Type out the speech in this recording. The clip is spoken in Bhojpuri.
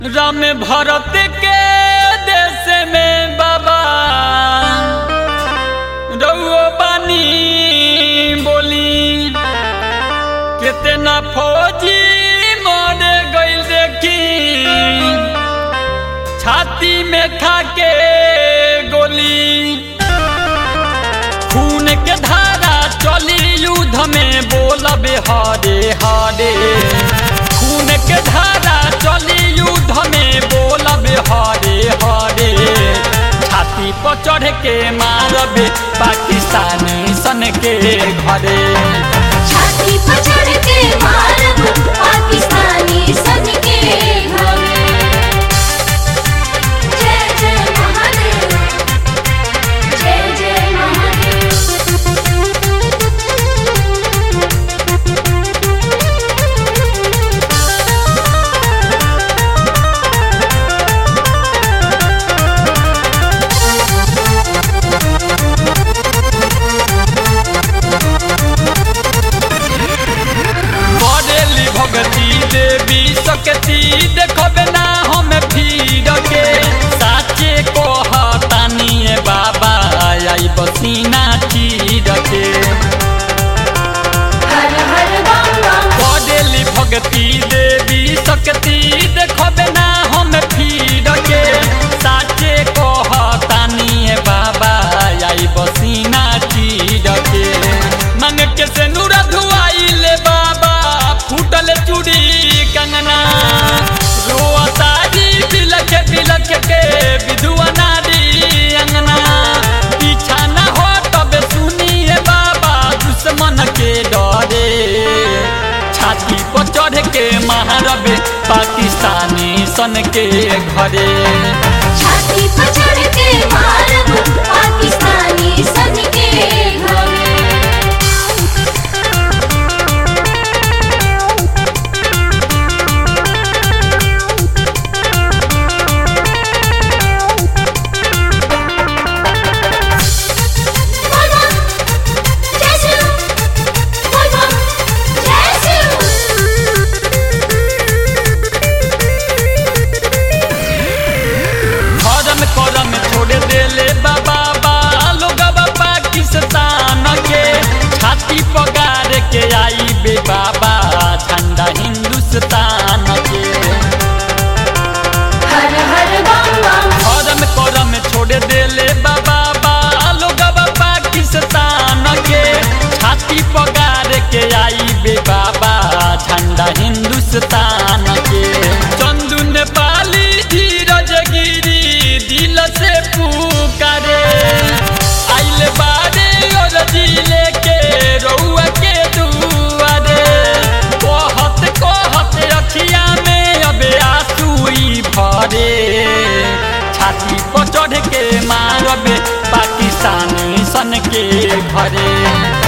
राम भरत के देश में बाबा रउओ बानी बोली कितना फौजी मर गइल देखी छाती में खा के गोली खून के धारा चली युद्ध में बोलबे हरे हरे खून के धारा चली युद्ध में बोलबे हरे हरे छाती पर चढ़ के मारबे पाकिस्तानी सन के घरे छाती पर चढ़ के मारब पाकिस्तानी सन के घरे जय जय महादेव जय जय बरेली भगती देवी सकती देखबे ना हम भीड़ के साचे को हतानिए बाबा आई बसीना चीर के हर हर बम बम बरेली भगती देवी सकती देखबे ना हम भीड़ के साचे को हतानिए बाबा आई बसीना चीर के मंग के से नूर धुआइले बाबा फूटल चूड़ी कंगना रोतारी बिलख बिलख के विधुआ नारी अंगना पीछा न हो तब सुनिए बाबा दुश्मन के डरे छाती पर चढ़ के महारबे पाकिस्तानी सन के घरे छाती पर चढ़ के मारब पाकिस्तानी सन के घरे बोल बम जय शिव बोल बम जय धर्म करम छोड़ देले बाबा बालो गबा पाकिस्तान के छाती पगार के आई बे बाबा झंडा हिंदुस्तान के हर हर बम बम धर्म करम छोड़ देले बाबा बालो गबा पाकिस्तान के छाती पगार के आई बे बाबा झंडा हिंदुस्तान के चंदू नेपाली धीरज गिरी दिल से पुकारे आइल बारे और दिले के रउआ के दुआरे कहत कहत अखिया में अब आंसुई भरे छाती पर चढ़ के मारबे पाकिस्तानी सन के घरे